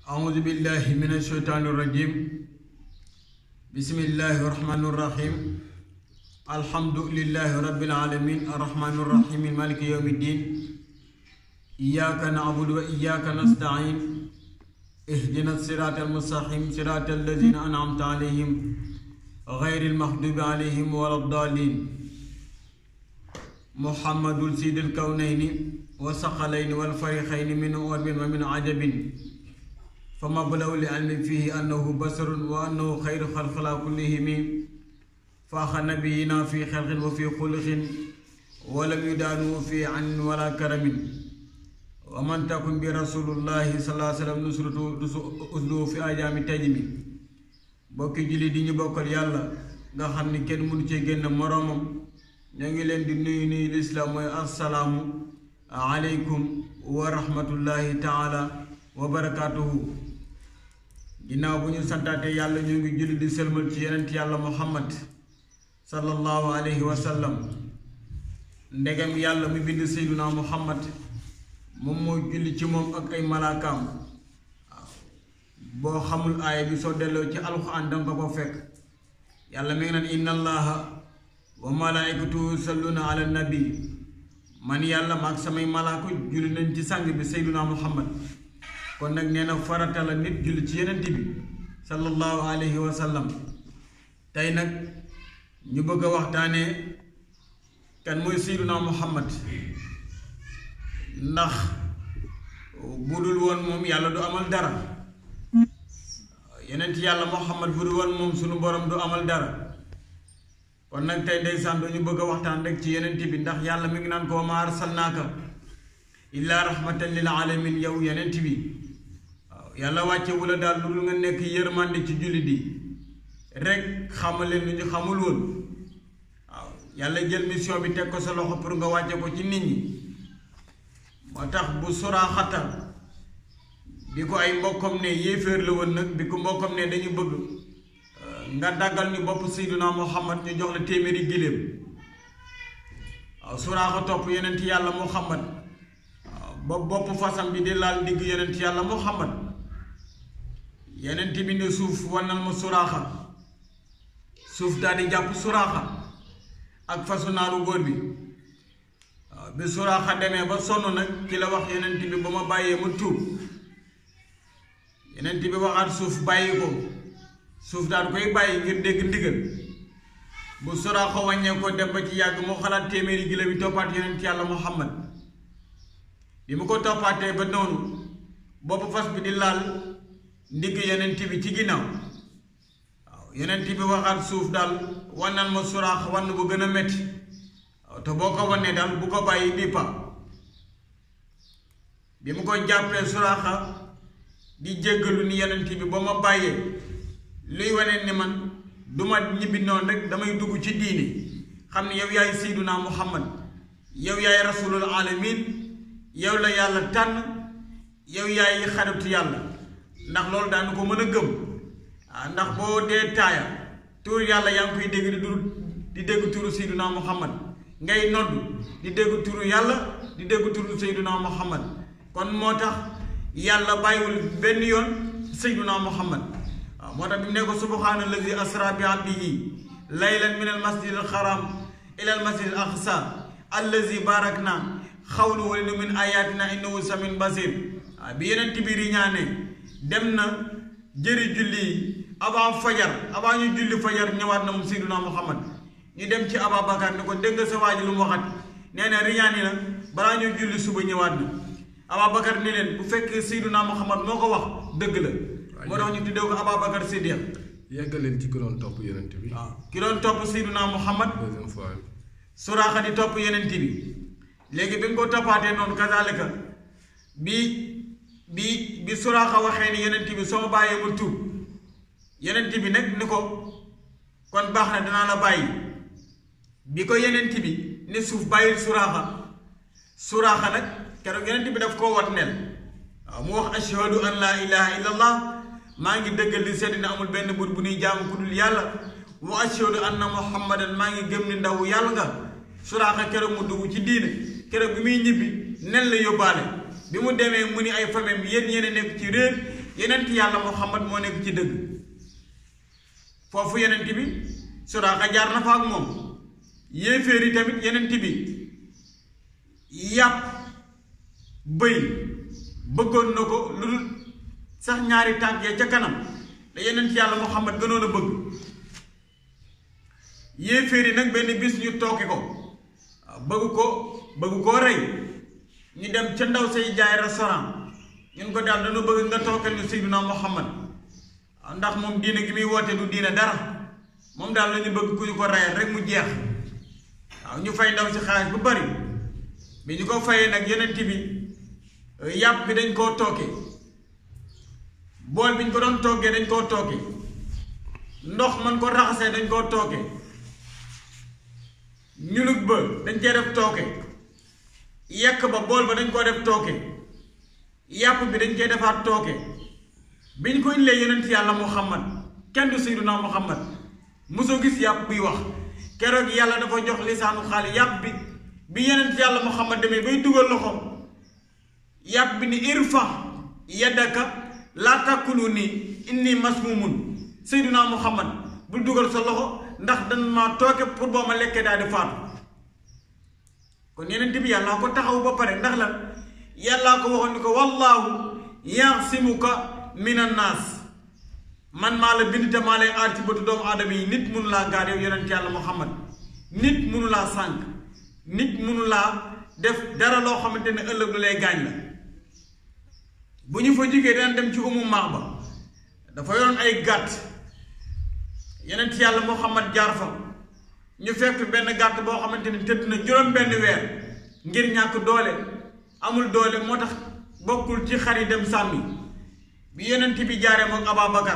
أعوذ بالله من الشيطان الرجيم بسم الله الرحمن الرحيم الحمد لله رب العالمين الرحمن الرحيم مالك يوم الدين إياك نعبد وإياك نستعين اهدنا الصراط المستقيم صراط الذين أنعمت عليهم غير المغضوب عليهم ولا الضالين محمد سيد الكونين والثقلين والفريقين من أرب ومن عجب فمبلغ العلم فيه أنه بشر وأنه خير خلق الله كلهم فأخ نبينا في خلق وفي خلق ولم يدانوا في عن ولا كرم ومن تكن برسول الله صلى الله عليه وسلم نصرته أسلوه في أيام تجم bokki julli di ñu bokkal yàlla nga xam ni kenn mënu ci génn moroomam ñoo ngi leen di nuyu nuyu lislaam mooy assalaamu aleykum wa rahmatullahi taala wa barakaatuhu ginnaaw bu ñu santaate yàlla ñu ngi julli di sëlmal ci yenent yàlla muhammad sallallahu alayhi wa sallam ndegam yàlla mu bind seyduna muhammad moom moo julli ci moom ak ay malaakaam boo xamul aaya bi soo delloo ci alxuraan danga ko fa fekk yàlla mi ngi naan inna allaha wa malaikatu salluna ala nabi man yàlla maag samay malaaka julli nañ ci sang bi seyduna muhammad kon nag nee na farata la nit julli ci yenent bi sallallahu alayhi wa sallam tey nag ñu bëgg a waxtaanee kan mooy seyduna muhammad ndax bu dul woon moom yàlla du amal dara yenent yàlla muhammad bu dul woon moom sunu borom du amal dara kon nag tey ndeysaan dañu bëgg a waxtaan rek ci yenent bi ndax yàlla mi ngi naan ko wa maa arsalnaaka illaa rahmatan lil alamin yow yenent bi waaw yàlla wàcce wula daal lu dul nga nekk yërmande ci jullit yi rek xamal leen lu ñu xamul woon waaw yàlla jël mission bi teg ko sa loxo pour nga wàcce ko ci nit ñi moo tax bu suraaxata bi ko ay mbokkam ne yéeféer la woon nag bi ko mbokkam ne dañu bëgg nga daggal ñu bopp Seydina Muhammad ñu jox la téeméeri giléem waaw suraaxa topp yenent yàlla Muhammad ba bopp fasam bi di laal digg yenent yàlla Muhammad yenent bi ne suuf wannal ma suraaxa suuf daal di jàpp suraaxa ak fasu naaru góor bi waaw bi suraaxa demee ba sonn nag ki la wax yenent bi ba ma bàyyee ma tuub yenent bi waxaat suuf bàyyi ko suuf daal koy bàyyi ngir dégg ndigal bu suraaxa wàññee ko dem ba ci yàgg moo xalaat téeméeri gila bi toppaat yenent yàlla Muhammad bi mu ko toppaatee ba noonu bopp fas bi di laal ndigg yenent bi ci ginnaaw waaw yenent bi waxaat suuf daal wannal ma suraax wann bu gën a metti waaw te boo ko wannee daal bu ko bàyyi bii pa bi mu ko jàppee suraaxa di jéggalu ni yenent bi ba ma bàyyee luy wane ni man du ma ñibbi noonu rek damay dugg ci diini xam ne yow yaay seyduna muhammad yow yaay rasulul alamin yow la yàlla tànn yow yaay xaritu yàlla ndax loolu daanu ko mën a gëm ah ndax boo dee taaya tur yàlla yaa ngi koy dégg di dur di dégg turu seyduna muhammad ngay nodd di dégg turu yàlla di dégg turu seyduna muhammad kon moo tax yàlla bàyyiwul benn yoon seyduna muhammad waaw moo tax bi mu ne ko subhaana allazi asra bi abdihi laylan min al masjid al haram ila al masjid al aqsa allazi barakna xawlu wala min ayatina innahu samin basir waaw bi yeneen bi riñaane dem na jëri julli yi avant fajar avant ñu julli fajar ñëwaat na moom Seydina Muhammad ñu dem ci Ababacar ni ko dégg nga sa waa ji lu mu waxat nee na riñaani na balaa ñu julli suba ñëwaat na Ababacar ni leen bu fekkee Seydina Muhammad moo ko wax dëgg la moo tax ñu tuddee ko Ababacar Siddiq yeggaleen ci ki doon topp yenent bi waaw ki doon topp Seydina Muhammad deuxième fois suraaxa di topp yenent bi léegi bi nga ko toppaatee noonu kazalika bi bi bi suraaxa waxee ni yenent bi soo bàyyee ma tuub yenent bi nag ni ko kon baax na danaa la bàyyi bi ko yenent bi ne suuf bàyyil suraaxa suraaxa nag keroog yenent bi daf koo wat nel waaw mu wax ashhadu an laa ilaha illa allah maa ngi dëggal di seet na amul benn buur bu nuy jaamu ku dul yàlla wa ashhadu anna muhammadan maa ngi gëm ni ndaw yàlla nga suraaxa keroog mu dugg ci diine keroog bi muy ñibbi nen la yóbbaale bi mu demee mu ni ay famem yéen yéen a nekk ci réer yenent yàlla muhammad moo nekk ci dëgg foofu yenent bi Suraaqa jaar na fa ak moom yéeféer yi tamit yenent bi yàpp bëy bëggoon na ko lu dul sax ñaari tànk ya ca kanam da yenent yàlla muhammad gënoon a bëgg yéeféer yi nag benn bis ñu tooke ko bëgg ko bëgg koo rey ñu dem ca ndaw say jaay restaurant ñun ko daal dañu bëgg nga tookal ñu Seydina Muhammad ndax moom diine gi muy woote du diine dara moom daal lañu bëgg ku ñu ko reyal rek mu jeex waaw ñu fay ndaw si xaalis bu bari bi ñu ko fayee nag yeneen bi yàpp bi dañ koo tooke bool bi ñu ko doon toggee dañ koo tooke ndox man ko raxasee dañ koo tooke ñulug ba dañ cee def tooke yekk ba bool ba dañ koo def tooke yàpp bi dañ cee defaat tooke bi ñu ko indilee yonent yàlla muhammad kenn du sayyiduna muhammad mosoo gis yàpp buy wax keroog yàlla dafa jox lisaanu xaali yàpp bi bi yonent yàlla muhammad demee bay dugal loxo yàpp bi ni irfa yaddaka laa takkulu ni inni masmumun sayyiduna muhammad bul dugal sa loxo ndax dan ma tooke pour boo ma lekkee daal di faatu kon yeneen bi yàllaa ko taxaw ba pare ndax la yàllaa ko waxoon ni ko wallaahu yaasimuka min annaas man maa la bind te maa lay aar ci bëtu doomu aadama yi nit mënu laa gaar yow yonent yàlla muhammad nit mënu laa sànq nit mënu laa def dara loo xamante ne ëllëg lu lay gaañ la bu ñu fa jógee daan dem ci umu maax ba dafa yoroon ay gàtt yonent yàlla muhammad jaar fa ñu fekk benn gàtt boo xamante ne tëdd na juróom benn weer ngir ñàkk doole amul doole moo tax bokkul ci xar yi dem sàmmi bi yonent bi jaaree moom Ababakar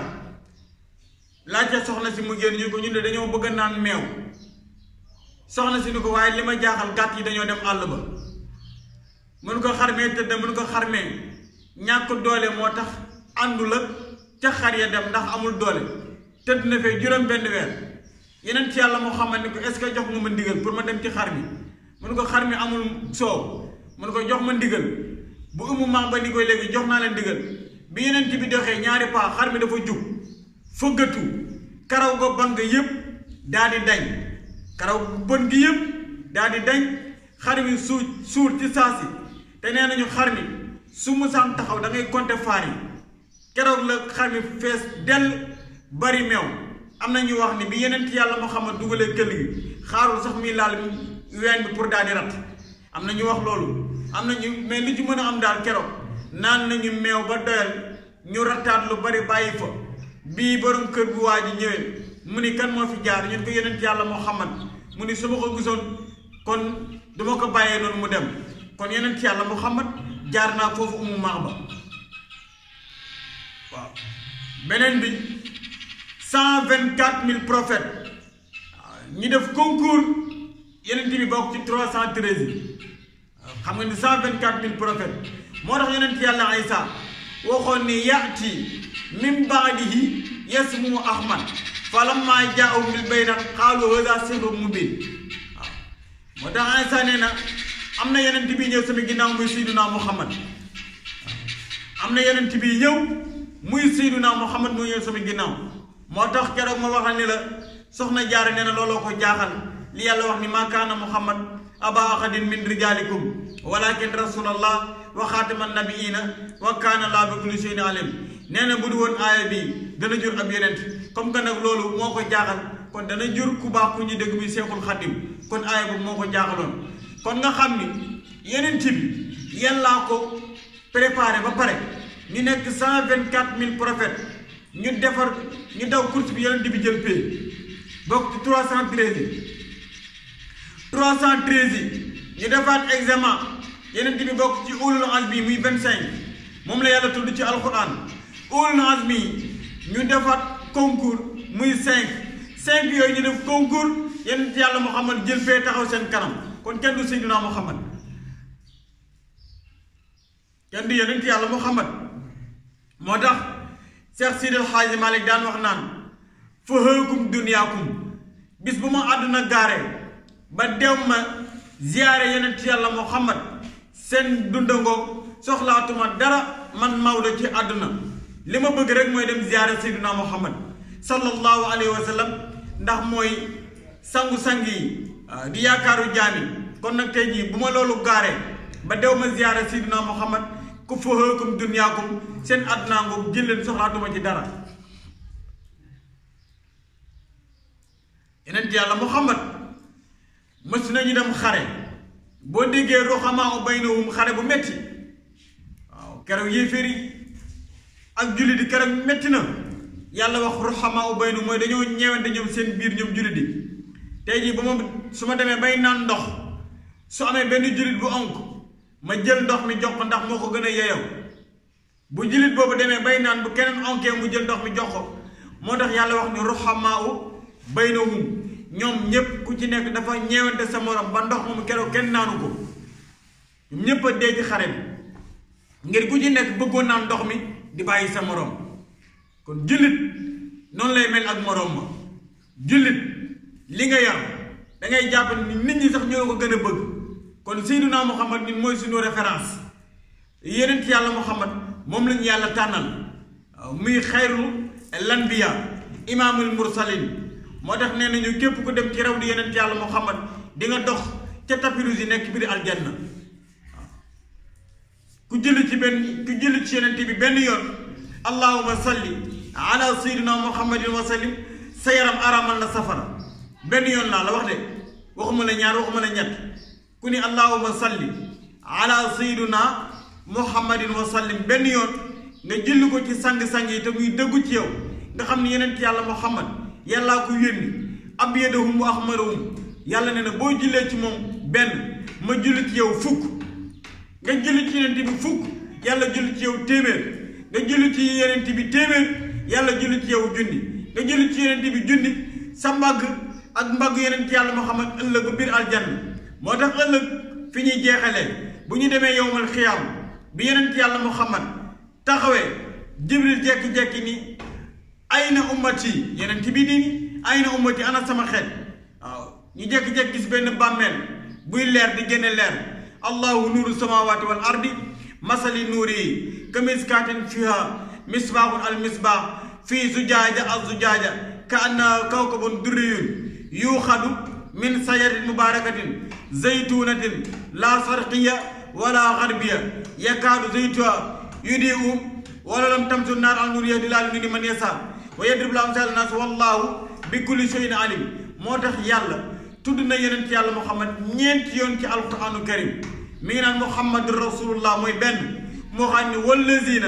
laajte soxna si mu génn ñu ko ñu ne dañoo bëgg a naan meew soxna si ni ko waaye li ma jaaxal gàtt yi dañoo dem àll ba mun ko xarmee tëdd mun ko xarmee ñàkk doole moo tax àndul ak ca xar ya dem ndax amul doole tëdd na fee juróom benn weer yeneen ci yàlla moo xamal ni ko est-ce que jox nga ma ndigal pour ma dem ci xar mi mun ko xar mi amul soow mun ko jox ma ndigal bu umu maam ba ni koy léegi jox naa leen ndigal bi yeneen ci bi doxee ñaari paa xar mi dafa jug fëggatu karaw go bon nga yëpp daa di dañ karaw bon gi yëpp daa di dañ xar mi suur suur ci saasi te nee nañu xar mi su musaan taxaw da ngay compter faar yi keroog la xar mi fees dell bari meew am na ñu wax ni bi yeneen ci yàlla Muhammad dugalee këll gi xaarul sax muy laal ween bi pour daal di rat am na ñu wax loolu am na ñu mais li ci mën a am daal keroog naan nañu meew ba doyal ñu rattaat lu bari bàyyi fa bii borom kër bu waa ji ñëwee mu ni kan moo fi jaar ñun ko yeneen ci yàlla Muhammad mu ni su ma ko gisoon kon duma ko bàyyee noonu mu dem kon yeneen ci yàlla Muhammad jaar naa foofu umu maax ba waaw beneen bi cent vingt quatre mille prophètes ñi def concours yeneen bi bokk ci trois cent treize yi xam nga ni cent vingt quatre mille prophètes moo tax yeneen ci yàlla Isa waxoon ni yaati min baadihi yasmu ahmad falamma jaa'u bil bayyinaat qaalu haadha sihrun mubiin waaw moo tax Isa nee na am na yeneen bi ñëw sama ginnaaw muy Seydina Muhammad am na yeneen bi ñëw muy Seydina Muhammad muy ñëw sama ginnaaw moo tax keroog ma waxal ni la soxna jaara nee na looloo ko jaaxal li yàlla wax ni maa kaana Muhammad aba ahadin min rijaalikum walakin rasulallah wa xaatama nabiina wa kaana laa bi kulli shay'in alim nee na bu du woon aaya bi dana jur ab yeneen comme que nag loolu moo ko jaaxal kon dana jur ku baax ku ñu dégg bi seexul xaddim kon aaya boobu moo ko jaaxaloon kon nga xam ni yeneen bi yàllaa ko préparé ba pare ñu nekk cent vingt quatre mille prophètes ñu defar ñu daw course bi yeneen bi jël pay bokk ci trois cent treize yi trois cent treize yi ñu defaat examen yeneen bi bokk ci ulul azmi muy vingt cinq moom la yàlla tudd ci alquran ulul azmi ñu defaat concours muy cinq cinq yooyu ñu def concours yeneen yàlla Muhammad jël fee taxaw seen kanam kon kenn du Seydina Muhammad kenn du yeneen yàlla Muhammad moo tax Cheikh Sidi El Hadji Malick daan wax naan fa hëekum duniyaakum bis bu ma àdduna gaare ba dew ma ziyaare yeneen yàlla Muhammad seen dundangoog soxlaatuma dara man Maodo ci àdduna li ma bëgg rek mooy dem ziyaara Seydina Muhammad sallallahu alayhi wa sallam ndax mooy sangu-sang yi di yaakaaru jaami kon nag tey jii bu ma loolu gaaree ba dew ma ziyaara Seydina Muhammad ku fahaakum dunyaakum seen àdduna ngoog jël leen soxlaatuma ci dara yeneen yàlla Muhammad mës nañu dem xare boo déggee ruhamaa baynahum xare bu metti waaw keroog yéeféer yi ak jullit yi keroog metti na yàlla wax ruhamaa baynahum mooy dañoo ñeewante ñoom seen biir ñoom jullit yi tey jii ba ma su ma demee bay naan ndox su amee benn jullit bu onk ma jël ndox mi jox ko ndax moo ko gën a yeyoo bu jullit boobu demee bay naan bu keneen onkee mu jël ndox mi jox ko moo tax yàlla wax ni ruhamaa baynahum ñoom ñépp ku ci nekk dafa ñeewante sa morom ba ndox moom keroog kenn naanu ko ñoom ñépp a dee ci xare bi ngir ku ci nekk bëggoon naan ndox mi di bàyyi sa morom kon jullit noonu lay mel ak morom ma jullit li nga yar da ngay jàpp ni nit ñi sax ñoo ko gën a bëgg kon Seydina Muhammad ñun mooy suñu référence yeneen yàlla Muhammad moom lañu yàlla tànnal muy xayru lanbiya imaamul mursalin moo tax nee nañu képp ku dem ci raw di yeneen yàlla Muhammad di nga dox ca tapirus yi nekk biir aljanna waaw ku jëli ci benn ku jëli ci yeneen bi benn yoon allahuma salli ala sayyidina muhammadin wa sallim sa yaram araamal na safara benn yoon laa la wax de waxuma la ñaar waxuma la ñett ku ni allahuma salli ala sayyidina muhammadin wa sallim benn yoon nga jëli ko ci sang-sang yi te muy dëggu ci yow nga xam ne yeneen yàlla Muhammad yàllaa ko yónni abyadahum wa ahmarahum yàlla ne na boo jullee ci moom benn ma julli ci yow fukk nga julli ci yenent bi fukk yàlla julli ci yow téeméer nga julli ci yenent bi téeméer yàlla julli ci yow junni nga julli ci yenent bi junni sa mbagg ak mbagg yenent yàlla Muhammad ëllëg ba biir aljanna moo tax ëllëg fi ñuy jeexalee bu ñu demee yowmal xiyaam bi yenent yàlla Muhammad taxawee jibril jekki-jekki ni ayna ummati yeneen ci bii nii ayna ummati ana sama xeet waaw ñu jékki-jékki gis benn bàmmeel buy leer di génne leer allahu nuuru samawati wal ardi masali nuuri yi kamiskaatin fiha misbaaxun al misbaax fii zujaaja al zujaaja ka anna kawkabun durriyun yuuxadu min sajarin mubarakatin zaytunatin la sarqiya wala garbiya yakaadu zaytuha yudiu wala lam tamsu naar al nuur yahdi laa li man yasa wa yadrib la amsal nas wallahu bi kulli shay'in alim moo tax yàlla tudd na yeneen ci yàlla muhammad ñeenti yoon ci alquranu karim mi ngi naan muhammad rasulullah mooy benn moo xam ne wallazina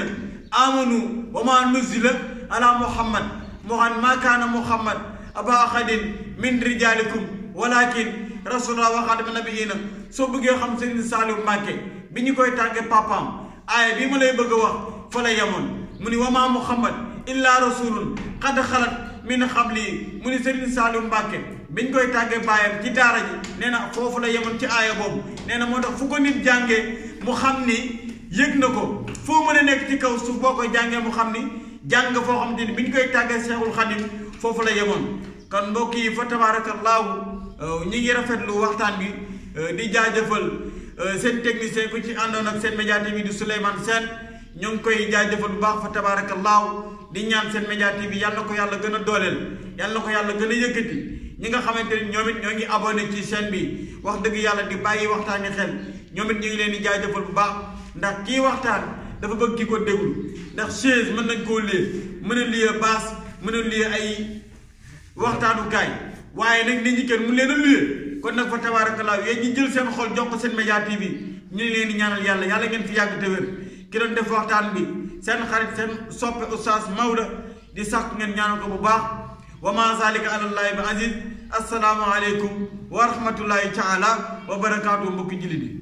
amanu wa ma nuzila ala muhammad moo xam ne maa kaana muhammad aba ahadin min rijalikum walakin rasulullah wa xaatama nabiina soo bëggee xam Serigne Saliou Mbacke bi ñu koy tàggee papaam aaya bi ma lay bëgg a wax fa la yemoon mu ni wa ma muhammad illa rasulun qad xalat min xabli mu ni Serigne Saliou Mbacke biñ koy tàggee baayam ci daara ji nee na foofu la yemoon ci aaya boobu nee na moo tax fu ko nit jàngee mu xam ni yëg na ko foo mën a nekk ci kaw suuf boo koy jàngee mu xam ni jàng foo xam te ni biñ koy tàggee Seexul Xadim foofu la yemoon kon mbokk yi fa tabaarakallaahu ñi ngi rafetlu waxtaan bi di jaajëfal seen technicien ku ci àndoon ak seen média TV di Souleymane Sène ñu ngi koy jaajëfal bu baax fa tabaarakallaahu di ñaan seen média TV yàlla ko yàlla gën a dooleel yàlla ko yàlla gën a yëkkati ñi nga xamante ni ñoom it ñoo ngi abonné ci chaîne bi wax dëgg yàlla di bàyyi waxtaani xel ñoom it ñu ngi leen di jaajëfal bu baax ndax kii waxtaan dafa bëgg ki ko déglu ndax chaise mën nañ koo lée mën a liyee baas mën a liyee ay waxtaanukaay waaye nag nit ñi kenn mu leen a luyee kon nag fa tabaarakallaa yéen ñi jël seen xol jox ko seen média TV ñu ngi leen di ñaanal yàlla yàlla ngeen fi yàgg te wér ki doon def waxtaan bi seen xarit seen soppe oustaz Maodo di sax ngeen ñaanal ko bu baax wa ma zalika alallahi bi aziz assalaamu aleykum wa rahmatullahi taala wa barakaatu mbokki jullit yi